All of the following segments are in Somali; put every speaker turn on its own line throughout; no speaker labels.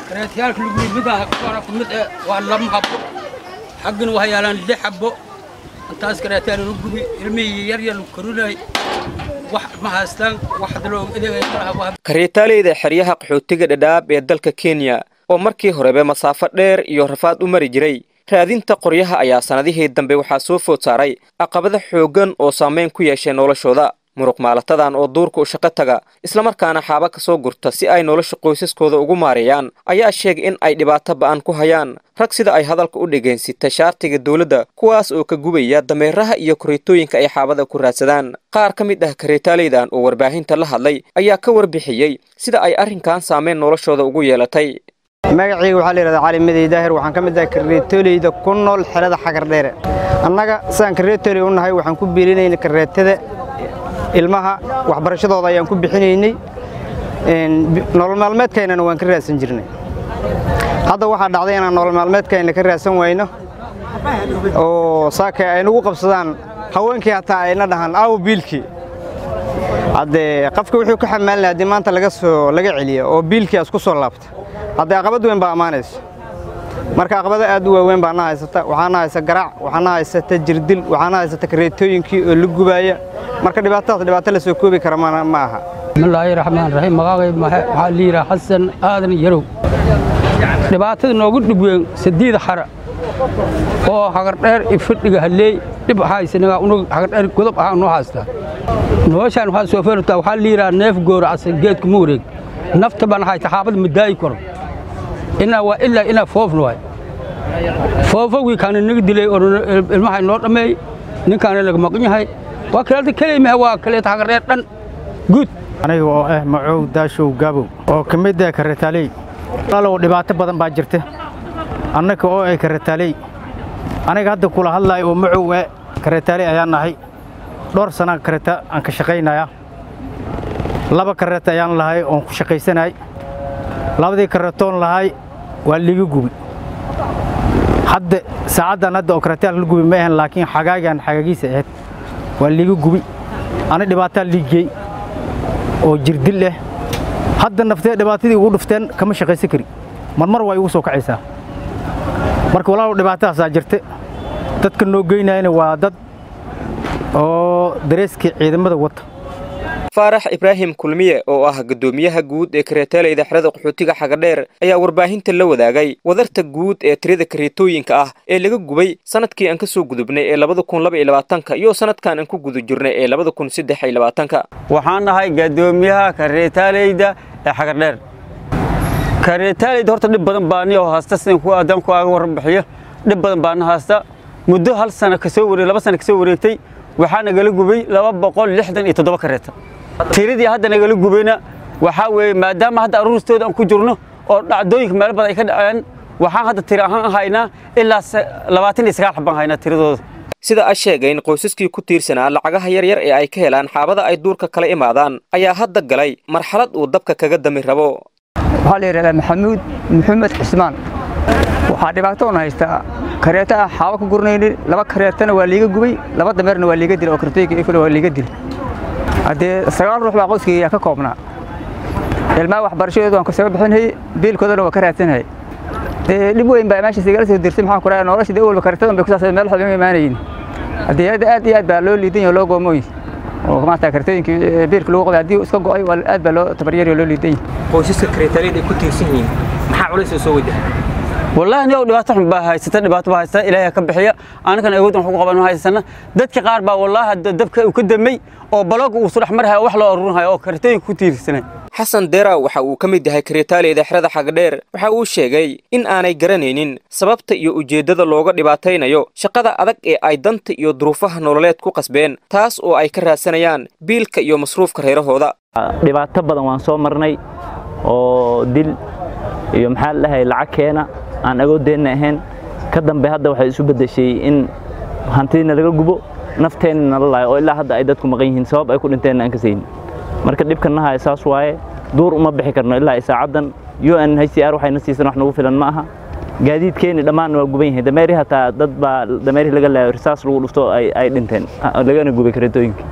kareetayaalka lagu midaan kuwana ku mid eh waa lama habbo xaggana waxaa yaalaan lix habbo intaas kareetayaal lagu gubi ilmihii yar yar lagu korinay wax ma haystaan wax hadda looga adeegaya malaha
kareetaaleyda xeryaha qaxootiga dhadhaab ee dalka kenya oo markii horeba masaafo dheer iyo rafaad u mari jiray raadinta qoryaha ayaa sannadihii dambe waxaa soo food saaray caqabado xooggan oo saamayn ku yeeshay noloshooda muruq maalatadan oo duurka u shaqo taga islamarkaana xaaba ka soo gurta si ay nolosha qoysaskooda ugu maareeyaan ayaa sheegay in ay dhibaato ba'an ku hayaan rag sida ay hadalka u dhegaynsita shaartiga dowladda kuwaas oo ka gubaya dameeraha iyo kareetooyinka ay xaabada ku raadsadaan qaar ka mid ah kareetaaleydan oo warbaahinta la hadlay ayaa ka warbixiyey sida ay arrinkan saamayn noloshooda ugu yeelatay
magacayga waxaa la yidhahdaa cali madey daahir waxaan ka mid ahay kareetoleyda ku nool xerada xagardheere annaga sidaan kareetoley u nahay waxaan ku biilinayna kareetada ilmaha waxbarashadooda ayaan ku bixinaynay nolol maalmeedkaynana waan ka raadsan jirnay hadda waxaa dhacday inaan nolol maalmeedkayna ka raadsan wayno oo saaka ay nagu qabsadaan haweenkii hataa ayna dhahaan aawo biilkii haddee qofka wuxuu ka xamaalinaya haddii maanta laga soo laga celiya oo biilkii as ku soo laabta haddee aqabad weyn baa ammaanayso marka aqabado aad u waaweyn baa na haysata waxaana haysa garaac waxaana haysata jirdil waxaana haysata kareetooyinkii oo la gubaaya marka dhibaatadaas dhibaato la soo koobi kara ma aha
bismillaahi raxmaan raxiim magacay waxaa la yidhaha xasan aadan yarow dhibaatada noogu dhib weyn sadiida xara oo hagardheer ifadhiga halleey dhib haysanaga unug hagardheer godob ahaa noo haystaa noloshaan waxaa soo feertaa waxaa la yidhaha neef gooracsan geedka ma wareeg nafta baan hayta xaabada ma daayi karo inaa waa ilaa inaa foofna waay foofowgii kaana naga dilay oo ilmahay noo dhammeey ninkaana laga maqan yahay waa kaleeta keleymaha waa kaleeta hagardheer dhan guud
aniga oo ah macow daashow gaabow oo ka mid ah karetaaley walaalow dhibaato badan baa jirta annaka oo ay karetaaley aniga hadda kula hadlaaya oo macow ah karetaaley ayaan nahay dhowr sana kareta aan ka shaqaynaya laba kareta ayaan lahay oon ku shaqaysanahay labadii karetoon lahay waa liiga gubi hadda saacaddan hadda oo karetaal la gubi ma ahan laakiin xagaagaan xagaagiisa ahayd waa liiga gubi ani dhibaataa liigey oo jirdil leh hadda naftee dhibaatadii ugu dhufteen kama shaqaysan kari marmar waa igu soo kacaysaa marka walaalow dhibaatadaasaa jirta dadka noo geynayana waa dad oo dareeskii ciidamada wata
faarax ibraahim kulmiye oo ah guddoomiyaha guud ee kareetaaleyda xerada qaxootiga xagadheer ayaa warbaahinta la wadaagay wadarta guud ee tirada kareetooyinka ah ee laga gubay sanadkii aan ka soo gudubnay ee labada kun laba iyo labaatanka iyo sanadkan aan ku guda jirnay ee labada kun saddex iyo labaatanka
waxaan nahay guddoomiyaha kareetaaleyda ee xagadheer kareetaaleyda horta dhib badan baa niyoo haasta sidan ku aadan ku aaga warbixiyo dhib badan baana haasta muddo hal sano kasoo wareeg laba sano kasoo wareegtay waxaa nagala gubay laba boqol lixdan iyo toddoba kareeta tiradii hadda nagala gubayna waxaa weeye maadaama hadda aruuristooda aan ku jirno oo dhacdooyinka meel badan ay ka dhaceen waxaan hadda tiri ahaan haynaa ilaa labaatan iyo sagaal xabaan haynaa tiradooda
sida a sheegay in qoysaskii ku tiirsanaa lacagaha yaryar ee ay ka helaan xaabada ay duurka kala imaadaan ayaa hadda galay marxalad uu dabka kaga dami rabo
waxaa la yidhahdaa maxamuud maxamed xismaan waxaa dhibaatoon haystaa kareeta ah xaabo ka gurnaynin laba kareetana waa liiga gubay laba dameerna waa liiga dilay oo kareetooyinka ifule waa liiga dilay haddee sagaal ruux baa qoyskayga ka koobnaa ilmaha waxbarashadooda waan kasoo bixinayay biilkoodana waa ka raadsanayay dee dhib weyn baa meeshaas igala soo dirtay maxaan ku raaya nolosha dee walba kareetadan bay kusaasay meel waxba ma imaanayin haddii hadda aad iyo aad baa loo liidan yahay oo loo goomooy oo maanta kareetooyinkii biilka lagu qabay haddii iska go'ay aad baa loo tabaryari oo loo liidan yahay
qoysaska kareetaaleyda ay ku tiirsan yihiin maxaa culays oo soo wajahay
والله نيو dhibaato xun baa haysata dhibaato baa haysata ilaahay ka bixiya anakan awood wax ku qaban haysana dadka qaar baa wallahi dabka uu ka damay oo balog uu soo dhaxmarhay wax loo ururinayo oo kartooyin ku tiirsanay
xasan deera waxa uu ka mid yahay kareetaaleyda xerada xagdheer waxa uu sheegay in aanay garanaynin sababta iyo ujeeddada looga dhibaataynayo shaqada adag ee ay danta iyo duruufaha nololeed ku qasbeen taas oo ay ka raadsanayaan biilka iyo masruufka reerahooda
dhibaato badan waan soo marnay oo dil iyo maxaa la dhahay lacag keena aan agoodeenna ahayn ka dambe hadda waxay isu beddeshay in hantidiina laga gubo nafteenna nala laayo oo ilaa hadda ay dadku maqan yihiin sabab ay ku dhinteenna aan ka saynin marka dhibkan nahay saas waaye duur uma bixi karno ilaa saacaddan un hcr waxayna siisan wax nagu filan ma aha gaadiidkeenni dhammaanna waa guban yahay dameeri hataa dad baa dameeri laga laayo risaas lagu dhufto ay dhinteen lagana gubay kareetooyinka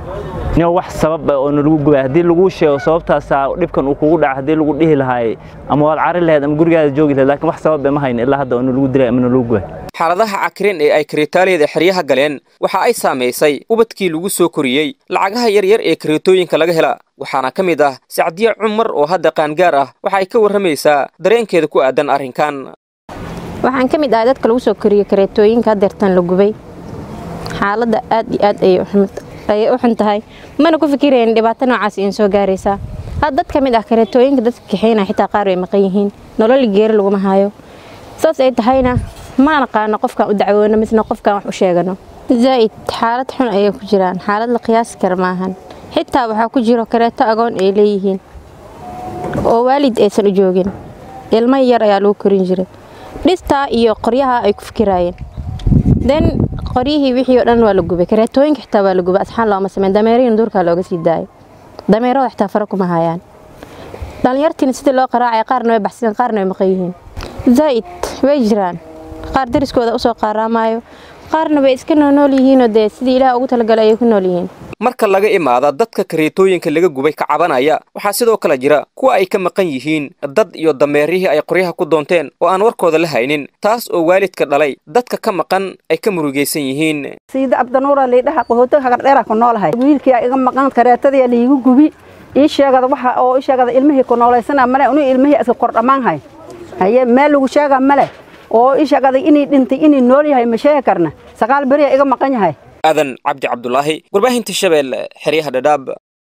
nin wax sabab ah oo nalagu gubay haddii lagu sheego sababtaasaa dhibkan uu kugu dhaca haddii lagu dhihi lahaay ama waad cari lahayd ama gurigaada joogi lahayd laakiin wax sabab ma hayn ilaa hadda oo nalagu dilay ama nalagu gubay
xaaladaha cakirin ee ay kareetaaleyda xeryaha galeen waxa ay saamaysay ubadkii lagu soo koriyey lacagaha yaryar ee kareetooyinka laga hela waxaana ka mid ah sacdiye cumar oo hadda qaangaar ah waxa ay ka warramaysaa dareenkeeda ku aadan arrinkan
waxaan ka mid ahay dadka lagu soo koriyey kareetooyinka hadeertan la gubay xaaladda aad iyo aad ayay u xun tahay mana ku fikirayn dhibaato noocaas iin soo gaaraysaa had dad ka mid ah kareetooyinka dadka kaxeynaya xitaa qaar way maqan yihiin nololi geeri laguma hayo saas ay tahayna ma naqaano qofkaan u dacwoono misna qofkaan wax u sheegano zaa'id xaalad xun ayay ku jiraan xaalad la qiyaasi kara maahan xitaa waxaa ku jiro kareeto agoon ay leeyihiin oo waalid aysan u joogin ilmo yar ayaa lagu korin jiray dhistaa iyo qoryaha ay ku fikiraayeen den qoryihii wixii oo dhan waa la gubay kareetooyinka xitaa waa la gubay asxaan looma sameyn dameerihiina duurkaa looga sii daayay dameerada xitaa fara kuma hayaan dhallinyartiina sidii loo qaraacay qaarna way baxsadeen qaarna way maqan yihiin zaa'id way jiraan qaar dariskooda usoo qaaraamaayo qaarna way iska noonool yihiinoo dee sidii ilaah ugu talagalay ayay ku nool yihiin
marka laga imaada dadka kareetooyinka laga gubay ka cabanaya waxaa sidoo kale jira kuwa ay ka maqan yihiin dad iyo dameerihii ay qoryaha ku doonteen oo aan warkooda la haynin taas oo waalidka dhalay dadka ka maqan ay ka murugaysan yihiin
siida abdanuura liidhaha qahoota hagardheera ku noolahay wiilkii iga maqan kareetadii liigu gubi ii sheegada waxa oo ii sheegada ilmihii ku noolaysana male inuu ilmihii iska kor dhammaanhay haye meel lagu sheega male oo ii sheegada inay dhintay inay nool yahay ma sheegi karna sagaal beriya iga maqan yahay
aadan cabdi cabdulaahi warbaahinta shabeelle xeryaha dhadhaab